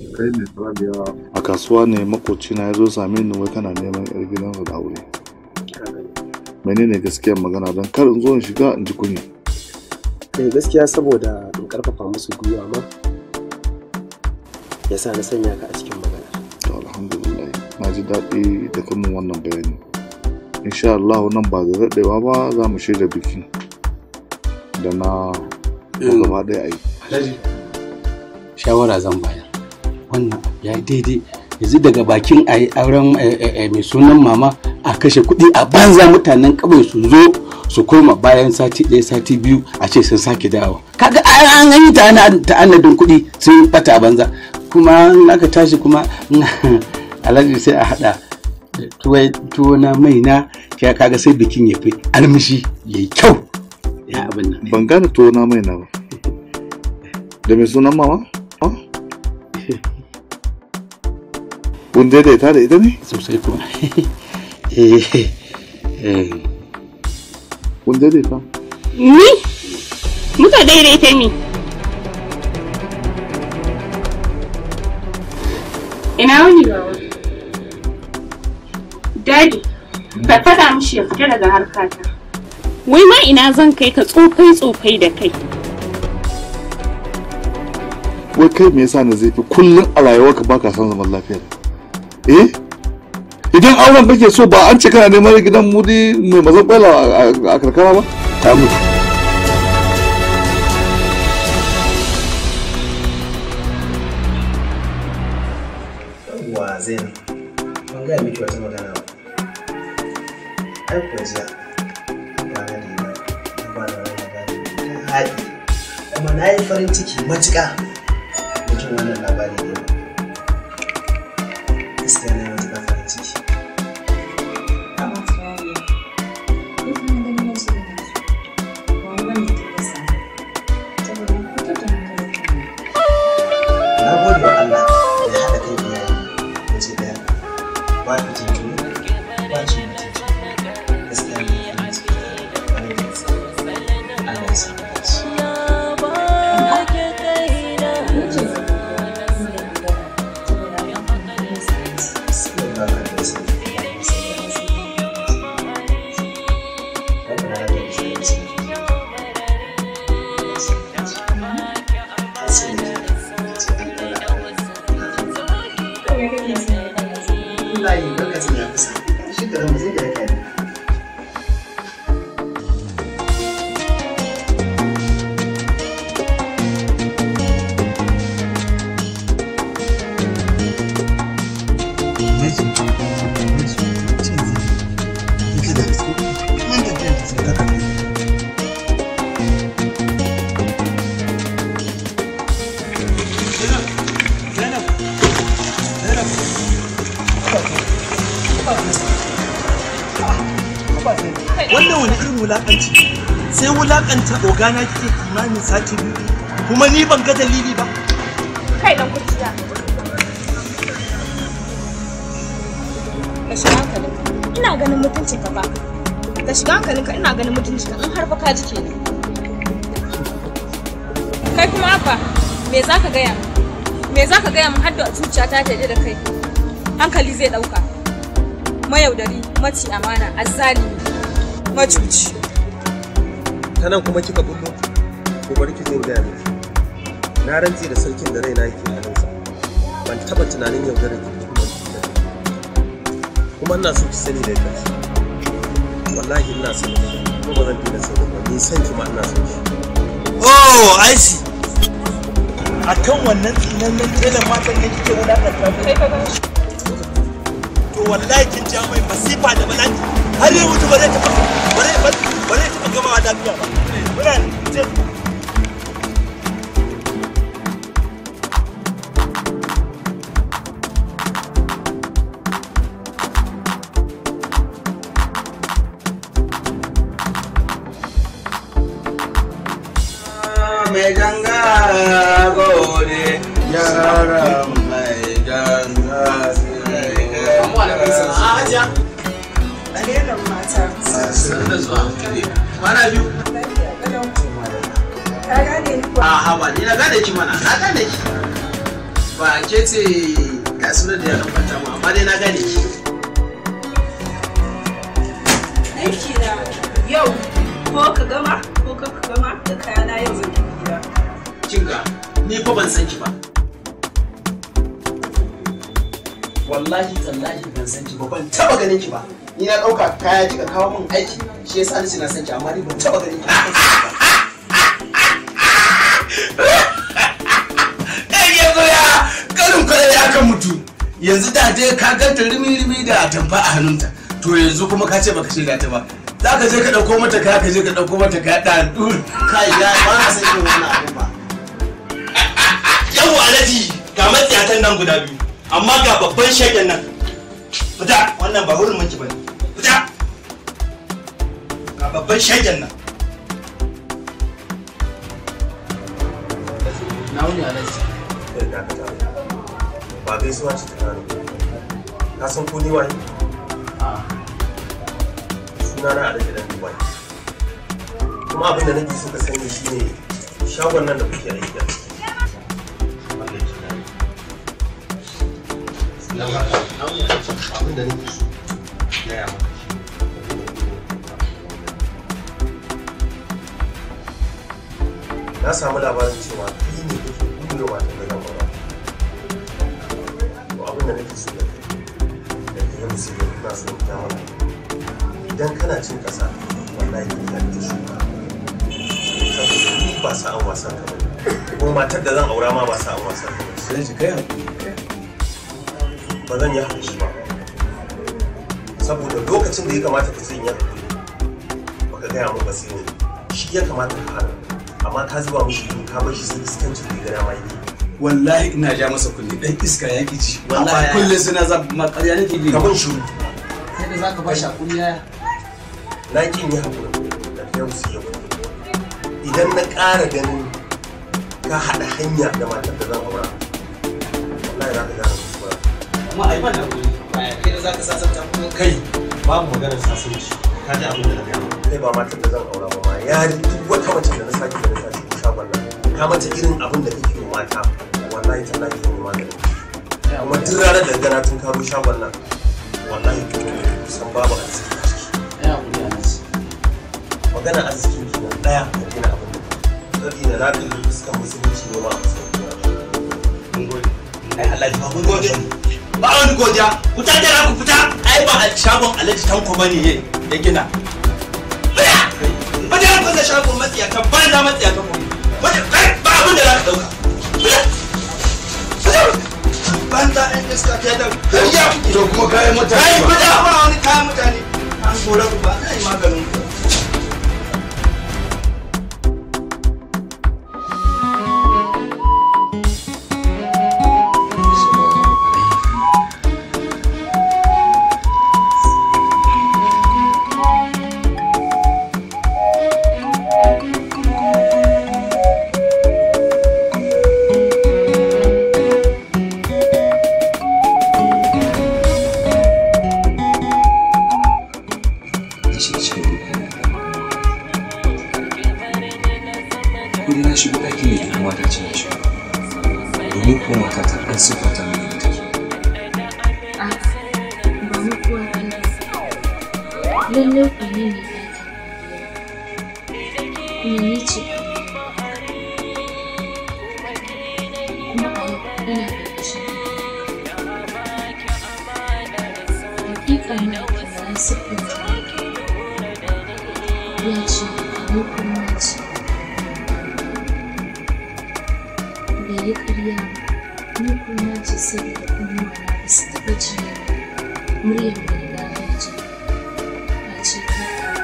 kai ne Rabiya a kasuwa ne makoci na ya zo same ni wai kana neman yar gidansa da aure menene gaskiyar magana don kar in zo in shiga in ji kunya kai gaskiya saboda in karfafa musu gwiwa ma yasa na sanya ka a cikin magana to alhamdulillah na ji daɗi da kamun wannan bayani insha Allah nan ba da daɗewa ba za mu shirya biki da na gaba ɗaya a yi shawara zan bayar wannan abu ya yi daidai yanzu daga bakin a yi auren mai sunan mama a kashe kuɗi a banza mutanen kawai su zo su koma bayan sati ɗaya sati biyu a ce sun sake dawo kaga an yi ta'anadin kuɗi sun bata a banza kuma in aka tashi kuma alhaji sai a haɗa tuwo na mai na ya kaga sai bikin ya fi armishi ya yi kyau ya abin nan ban gane tuwo na mai na ba da mai sunan mama kun daidaita da ita ne sosai kuma kun daidaita Ni? Muka daidaita ni. Ina wani bawa? Daddy, ka faɗa mishi ya fita daga harkata. Wai ma ina zan kai ka tsofai tsofai da kai. wai kai me yasa na zai fi kullum a rayuwarka baka son zaman lafiya eh idan auren kake so ba an ce kana neman gidan mudi mai mazan kwela a karkara ba ta mutu wa zainab ban gaya miki wata magana ba ai kuwa jiya ba na da na ba da wani labari ta haɗi kuma na yi farin ciki matuƙa da jin wannan labari ne gaskiya na yi matuƙa farin ciki na gode wa Allah da ya haɗa kan iyaye waje ɗaya ba fitin juna ba cin mutunci gaskiya ne farin ciki wani da gaske Allah ya sa mu dace Sallallahu alaihi wasallam. Rabbana la tuzigh Wallahi lokacin ya kusa. Shi da mu zai da kai. wannan wani irin wulakanci sai wulakanta ogana kike kimanin sati biyu kuma ni ban ga dalili ba Kai dan kurciya. ka shiga hankalinka ina ganin mutunci ka ba ka shiga hankalinka ina ganin mutunci ka in har fa ka ji kenan kai kuma haka me za ka gaya min me za ka gaya min har da zuciya ta ta da kai hankali zai dauka mayaudari maci amana azzalimi macuci ta nan kuma kika bullo ko bari ki zo in gaya miki na rantse da sarkin da raina yake hannunsa ban taba tunanin yaudarar ki da kuma cutar da ki. kuma ina so ki sani da ƙarshe wallahi ina son ki kuma ba zan daina son ki ba ni son ki ma ina son shi oh i see akan wannan tsinannen telan matan ne kike wulakanta kai ka to wallahi kin ja mai masifa da bala'i har yau mutu ba zai taɓa ba zai ba zai taɓa gamawa lafiya ba muna ce mai ganga gode yaran mai ganga Alherin mata. Mana biyu. Ka gane ni kuwa? A haba ni na gane ki mana na gane ki. ba ke ce ga sunan da ya kwanta mu amma dai na gane ki aiki na yau ko ka gama ko ka gama da kayana yau zan tafi gida kin ga ni fa ban san ki ba wallahi tallahi ban san ki ba ban taba ganin ki ba ni na dauka kaya kika kawo min aiki shi yasa ni na san ki amma ni ban taba ganin ki ba ɗan yanzu ya karin kwarai ya kan mutu yanzu da dai ka ganta rimi-rimi da atamfa a hannunta to yanzu kuma ka ce baka shiga ta ba za ka je ka ɗauko mata kaya ka je ka ɗauko mata kaya ɗan ɗur kai ya ba na san irin wannan abun ba yau alaji ga matsiyatan nan guda biyu amma ga babban shagen nan fita wannan ba hurin miki bane fita ga babban shagen nan na wuni alaji kai dakata ba gaisuwa ce ta kano ka san ko ni waye suna na alaji dan dubai kuma abin da nake so ka sani shine shagon nan da kuke aiki a ciki mallaki na ne dan haka abin da nake so gaya maka na samu labarin cewa kai ne kake kulle matan da zan aura to abin da nake so da kai da kai musu da ina son ta mana idan kana cin kasa wallahi ka yi ta shuka saboda ni ba sa'an wasan ka bane kuma matar da zan aura ma ba sa'an wasan ka bane sai ji kai ba zan yi haƙuri ba saboda lokacin da ya kamata ka ce in yi haƙuri baka gaya min ba sai ne shi ya kamata ka hana amma ka zuba mishi ido ka bar shi sai iskancin da ya gada ma yake wallahi ina ja masa kunne dan iska ya ki ji wallahi Amma ya- kullum suna za ma ƙarya nake ji ka mun shiru kai da zaka ba shi hakuri yaya na ƙin yi haƙuri da yau su yau idan na ƙara ganin ka haɗa hanya da matar da zan aura wallahi za ka gane kuskura kuma ai ban hakuri baya kai da zaka sasanta kuma kai babu maganar sasanci ka ji abin da na gaya maka. kai ba matar da zan aura ba ma ya duk wata mace da na sake da na sake shagon nan ka mata irin abin da kake wa mata wallahi tallahi zan yi maganin kuma duk ranar da gana tun karo shagon nan wallahi to kusan babu arziki a ciki ai hakuri alaji magana arzikin ki nan daya ka gina abin da saboda na kalli fuskan musulunci ne ma a fuskar mun gode ai alhaji ba mun gode ba wani godiya ku ta da ku fita ai ba a shagon alhaji tanko bane ye ya gina fita ba da ku da shagon matsiyatan ba da matsiyatan ku ba ba abin da za ka dauka fita fita banza ɗan iska ke da ya to kuma kayan mutane kai ba fita ba wani kayan mutane an gora ku ba ai maganin ku shiga cikin ruɗani ko dai na shigo ɗakin da ita mata ce na shigo domin ko mata ta ɗan siffata mini da take ba mu kuwa lallai ku ne ne kuma ni ce kuma a yau ina ƙarƙashin hakika na kira siffanta ya ce ni kuma ce bai yi ƙarya ba ni kuma ce saboda kuma ba su taɓa jiya muryar da riga ya ce ba ce ka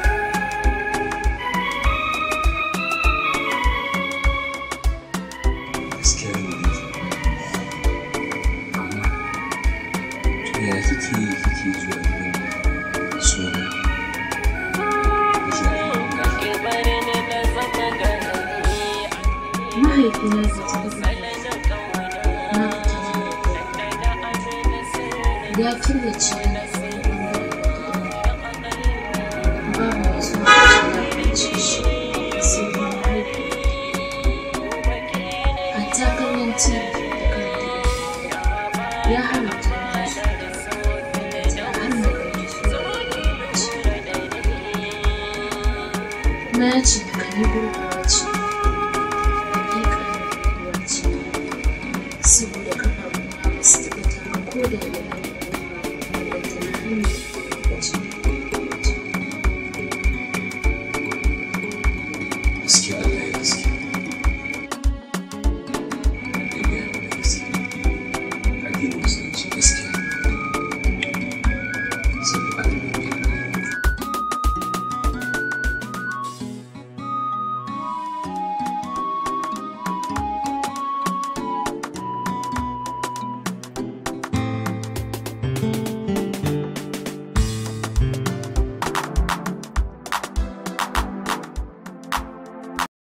gaskiya ne da ke amma to ya kike yi kike zuwa gidan suna mahaifina ba ta taɓa na fita ya killace ni babu mai zuwa ya ce shi sai na haihu a takarar tv da karanta ya haramta ni su ta har na ɗauki su kuma ya ce maka ni gurguwa ce hakika na gurguwa ce saboda kafafuna ba su taɓa taka ko da